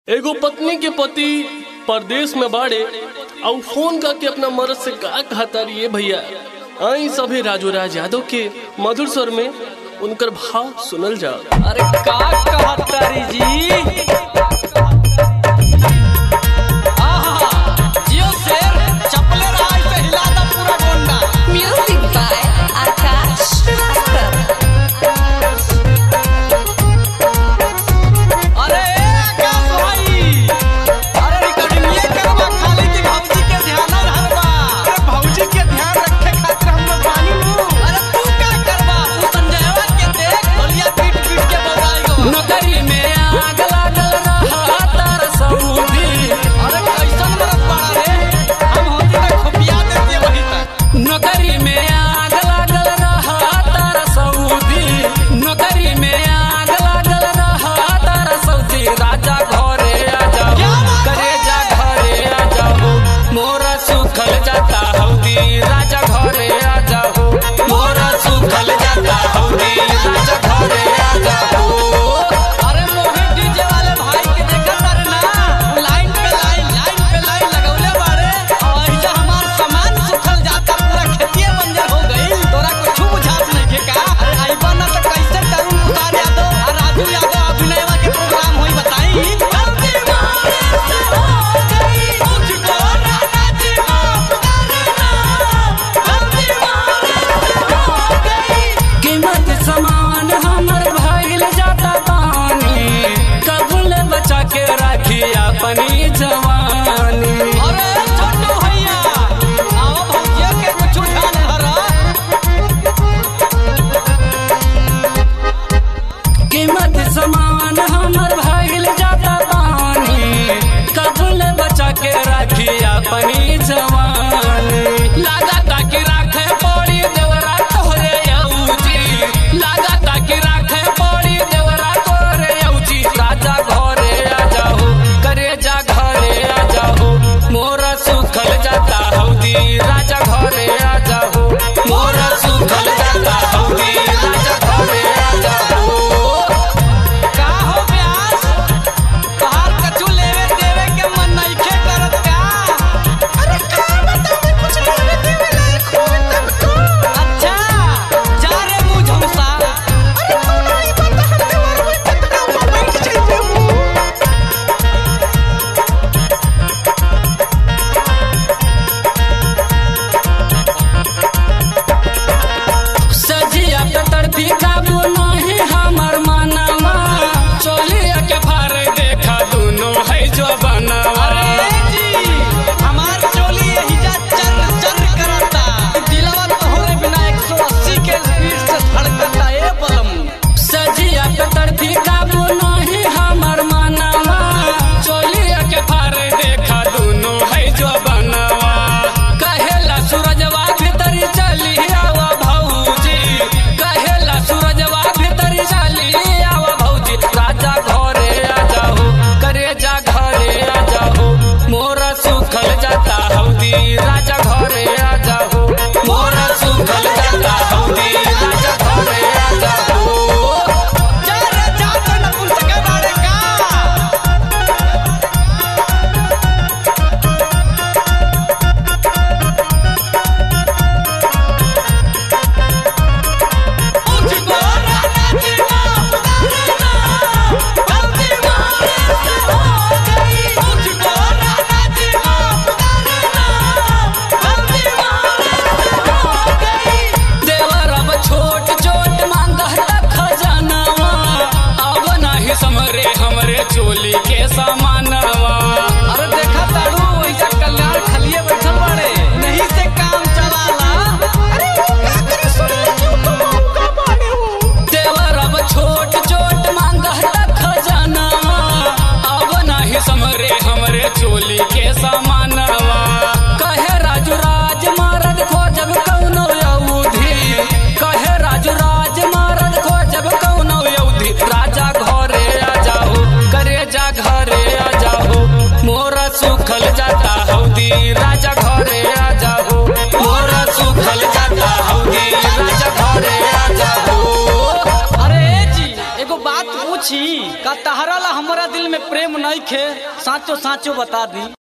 एगो पत्नी के पति परदेश में बाड़े और फोन करके अपना मर्द से का कहता रही भैया आई सभे राजू राज यादव के मधुर स्वर में उनकर भाव सुनल जा अरे का कहतारी जी आहा जियो शेर चपले रहा से हिला दा पूरा Gonda Music by Akash Shrivastava. अरे आकाश भाई अरे रिकॉर्डिंग ये करवा खाली की भौजी के ध्यान रहबा अरे भौजी के ध्यान रखे खातिर हम लोग बानी नु अरे तू का करबा तू संजयवा के देख ढोलिया पीट पीट के बजाई गो नौकरी में आग लागल तहरा ला हमारा दिल में प्रेम नहीं खे साचो साचो बता दी